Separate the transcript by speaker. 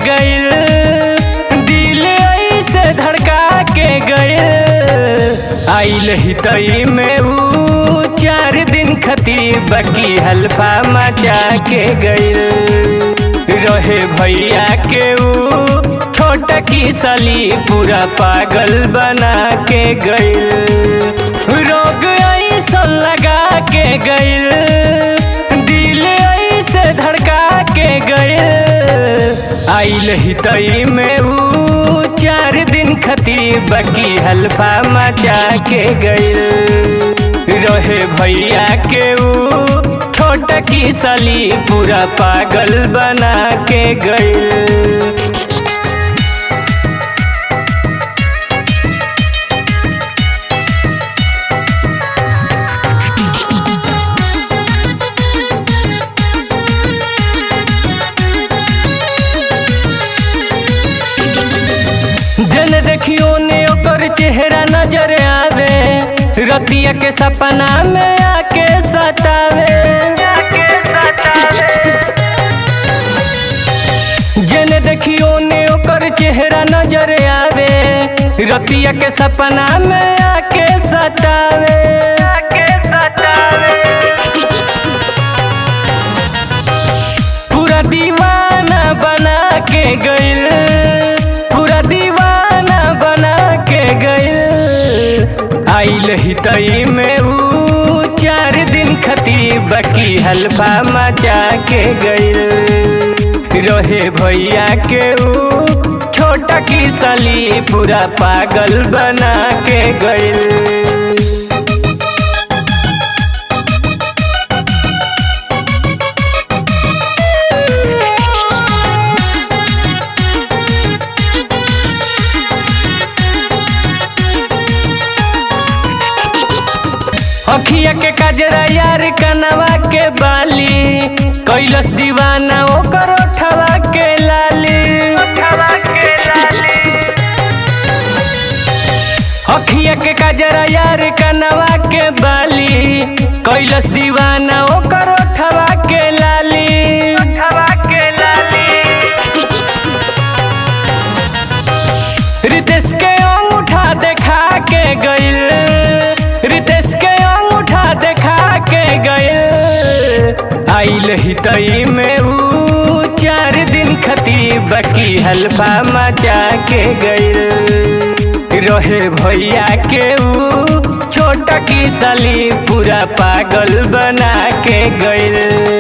Speaker 1: गइल दिल ऐसे धड़का के गइल आइल ही तई में ऊ चार दिन खती बाकी हल्फा मचा के गइल रहे भैया के ऊ छोटा की सली पूरा पागल बना के गइल रोग ऐसा लगा के गइल दिल ऐसे धड़का के गइल आइल ही तई में ऊ चार दिन खती बाकी हल्फा मचा के गइल रहे भैया के ऊ छोटा की सली पूरा पागल बना के गइल जन देखियो ने ओकर चेहरा नजर आवे रतिया के सपना में आके सतावे जन देखियो ने ओकर चेहरा नजर आवे रतिया के सपना में आके सतावे पूरा दीवाना बना के गइल पूरा दीवाना बना के गइल आइल ही तई में ऊ चार दिन खती बाकी हल्फा मचा के गइल रहे भैया के ऊ छोटा की सली पूरा पागल बना के गइल अखिया के काजरा यार कनवा के बाली कैलस दीवाना ओकर ओठवा के लाली अखिया के काजरा यार कनवा के बाली कैलस दीवाना ओकर ओठवा के लाली रितेश के अंगूठा देखा के गइल रितेश के अंगूठा देखा के गइल आइल ही तई में ऊ चार दिन खती बाकी हल्फा मचा के गइल रहे भैया के ऊ छोटा की सली पूरा पागल बना के गइल